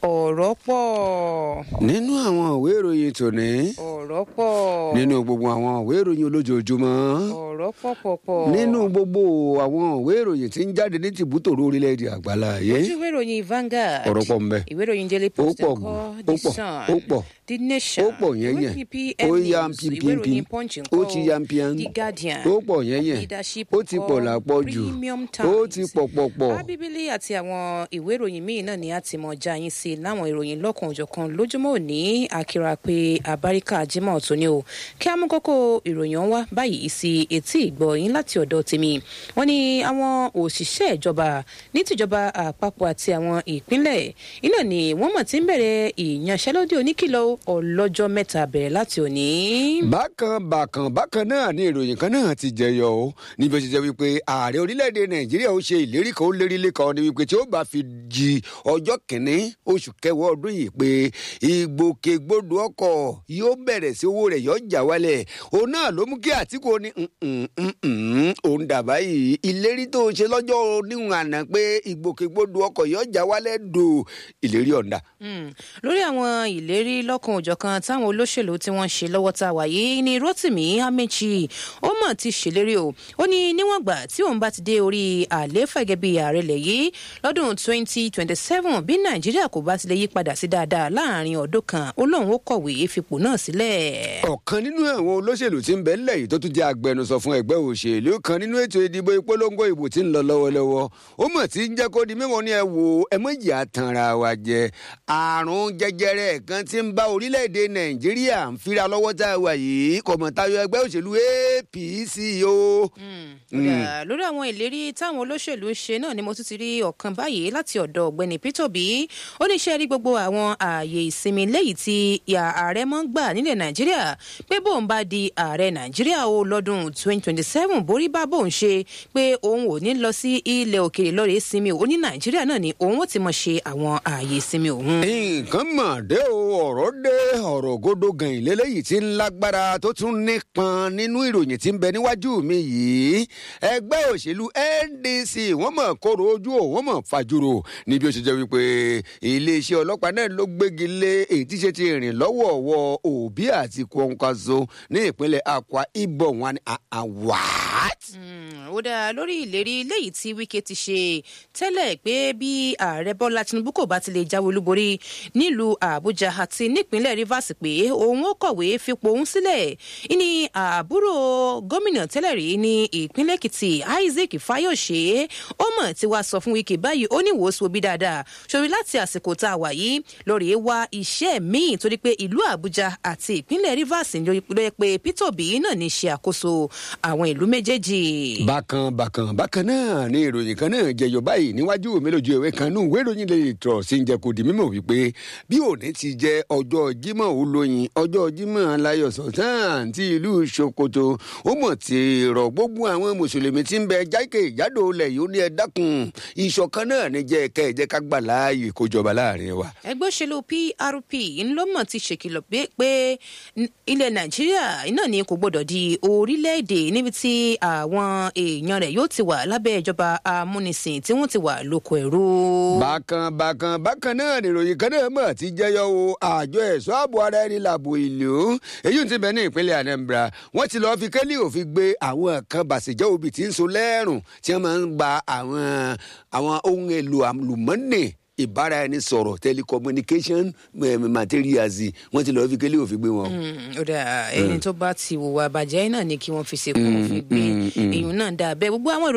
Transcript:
ọ̀rọ̀ pọ̀ nínú àwọn ìwé ìròyìn tòní ọ̀rọ̀ pọ̀ nínú gbogbo àwọn ìwé ìròyìn olójoojúmọ́ ọ̀rọ̀ pọ̀ pọ̀ pọ̀ nínú gbogbo àwọn ìwé ìròyìn tí ń jáde ní tìbútòrò orílẹ̀-èdè àgbáláyé ojú ìwé ìròyìn Vanguard ọ̀rọ̀ pọ̀ ńbẹ. ìwé ìròyìn Daily Ó Post pọ̀ ńkọ́ ó The pọ̀, Sun ó pọ̀. The Nation ó pọ̀ yẹn yẹn ìwé PPM ó yá News ìwé ìròyìn pínpín Punch ó ńkọ́ ti yá pín The Guardian ó pọ̀ yẹn yẹn Leadership ó ti ńkọ́, pọ̀ lápọ̀ jù Premium ó ti Times pọ̀ pọ̀ pọ̀ Abíbílì àti àwọn ìwé ìròyìn míì náà ni a ti mọ já yín sí láwọn ìròyìn lọ́kàn òjọ̀kan lójúmọ́ òní akira pé abáríkà jimoh tó ní o kí á mú kókó ìròyìn ọ̀hún wá báyìí sí etí ìgbọ́ yín láti ọ̀dọ̀ tèmi wọ́n ní àwọn òṣìṣẹ́ ìjọba ní tìjọba àpapọ̀ àti àwọn ìpínlẹ̀ iná ni wọ́n mọ̀ tí ń bẹ̀rẹ̀ ìyanṣẹ́lódì oníkìlọ̀ ọlọ́jọ́ mẹ́ta bẹ̀rẹ̀ láti òní. bákan bákan bákan náà ni ìròyìn kan náà ti jẹyọ o níbi ó ti jẹ wípé ààrẹ orílẹ̀-èdè nàìjíríà ó ṣe ìlérí kan ó lérí lẹ́kọ̀ọ́ ni wípé tí ó bá fi di ọjọ́ kìíní oṣù kẹwàá ọdún yìí pé ìgbòkègbodò ọkọ̀ yóò bẹ̀rẹ̀ sí owó rẹ̀ yóò jà wálẹ̀ òun náà ló mú kí àtìkù ní òun dàbá yìí ìlérí tó ṣe lọ́jọ́ oníhùn àná pé ìgbòkègbodò ọkọ̀ yóò jà wálẹ̀ dò ìlérí ọ̀dà. Mm. lórí àwọn ìlérí lọ́kan òjọ̀kan táwọn olóṣèlú tí wọ́n ń ṣe lọ́wọ́ tá a wà yìí ni Rotimi Amechi ó mọ̀ ti ṣèlérí o ó ní níwọ̀n gbà tí òun bá ti dé orí àlééfà gẹ́gẹ́ bí ààrẹ lẹ̀ yìí lọ́dún 2027 bí Nàìjíríà kò bá ti lè yí padà sí dáadáa láàrin ọdún kan ó lóun ó kọ̀wé fipò náà sílẹ̀. ọ̀kan nínú àwọn olóṣèlú tí ń bẹ ńlẹ̀ yìí tó tún jẹ́ agbẹnusọ fún ẹgbẹ́ òṣèlú kan nínú ètò ìdìbò ìpolongo ìbò tí ń lọ lọ́wọ́lọ́wọ́ ó mọ̀ tí ń jẹ́ kó di mímọ́ ní ẹ wò ẹ mọ̀ ìyá tanra wa jẹ àrùn jẹjẹrẹ kan tí ń bá orílẹ̀-èdè nàìjíríà ń fira lọ́wọ́ tá a wà yìí kò mọ̀ tayọ ẹgbẹ́ òṣèlú APC o. Kódà lórí àwọn ìlérí táwọn olóṣèlú ṣe náà ni mo tún ti rí ọ̀kan báyìí láti ọ̀dọ̀ ọ̀gbẹ́ni Peter Obi ó ní ṣe rí gbogbo àwọn ààyè ìsinmi léyìí tí ààrẹ mọ́ ń gbà nílẹ̀ Nàìjíríà pé bóun bá di ààrẹ Nàìjíríà o lọ́dún 2027 borí bá bóun ṣe pé òun ò ní lọ sí ilẹ̀ òkèèrè lọ́rẹ̀ ìsinmi ò ní Nàìjíríà náà ni òun ó ti mọ̀ ṣe àwọn ààyè ìsinmi òun. nǹkan mọ̀ dé o ọ̀rọ̀ dé ọ̀rọ̀ ògodo gan ìlélẹ́yìí tí ń lágbára tó tún nípọn nínú ìròyìn tí ń bẹ níwájú mi yìí ẹgbẹ́ òṣèlú NDC wọ́n mọ̀ kóró ojú ò wọ́n mọ̀ fàjúrò níbi ó ṣe jẹ́ wípé iléeṣẹ́ ọlọ́pàá náà ló gbégi lé èyí tí ṣe ti rìn lọ́wọ́ọ̀wọ́ Obi àti Kwankwaso ní ìpínlẹ̀ Akwa Ibom wọn ni àwàt. ó dáa lórí ìlérí léyìí tí Wike ti ṣe tẹ́lẹ̀ pé bí ààrẹ Bọ́lá Tinubu kò bá ti lè jáwé olúborí nílùú Àbújá àti nípínlẹ̀ Rivers pé òun ó kọ̀wé fipò òun sílẹ̀ ní àbúrò gómìnà tẹ́lẹ̀ rí ní ìpínlẹ̀ Èkìtì Isaac Fayose ó mọ̀ tí wàá sọ fún Wike báyìí ó ní ìwòsàn òbí dáadáa sórí láti àsìkò tá a wà yìí lórí wá iṣẹ́ míì torí pé ìlú Àbújá àti ìpínlẹ̀ Rivers ló yẹ pé Peter Obi náà ní ṣe àkóso àwọn ìlú méjèèjì. bákan bákan bákan náà ni ìròyìn kan náà jẹyọ báyìí níwájú mi lójú ìwé kan nù ìwé ìròyìn lè tọ̀ sí ń jẹ kó di mímọ̀ wípé bí òní ti jẹ ọjọ́ Jímọ̀ olóyin ọjọ́ Jímọ̀ láyọ̀ sọ̀tàn ti ìlú Sokoto ó mọ̀ ti rọ̀ gbogbo àwọn mùsùlùmí tí ń bẹ jákè ìjádò ilẹ̀ yìí ó ní ẹ dákun ìṣọ̀kan náà ní jẹ́ ẹ̀ka ẹ̀jẹ̀ ká gbà láàyè kó jọba láàrin wa. ẹgbẹ́ òṣèlú PRP ńlọ́mọ̀ ti ṣèkìlọ̀ pé ilẹ̀ Nàìjíríà náà ni kò gbọdọ̀ di orílẹ̀-èdè níbi tí àwọn èèyàn rẹ̀ yóò ti wà lábẹ́ ìjọba amúnisìn tí wọ́n ti wà lóko ẹ̀rú. bákan bákan bákan náà nìròyìn kan náà mọ̀ ti jẹyọ o àjọ ẹ̀ṣọ́ ààbò ara ẹni làbò ìlú èyí ti bẹ̀ ní ìpínlẹ̀ Anambra wọ́n ti lọ́ọ́ fi kẹ́lí òfin gbé àwọn kan bàṣẹ̀jẹ́ òbí tí ń so lẹ́rùn tí wọ́n máa ń gba àwọn àwọn ohun èlò àlùmọ́nì ìbára ẹni sọ̀rọ̀ telecommunication materials wọ́n ti lọ́ọ́ fi kélé òfin gbé wọn. ó dà ẹni tó bá ti wùwà bàjẹ́ náà ni kí wọ́n fi ṣe kó òfin gbé èèyàn náà dà bẹ́ẹ̀ gbogbo àwọn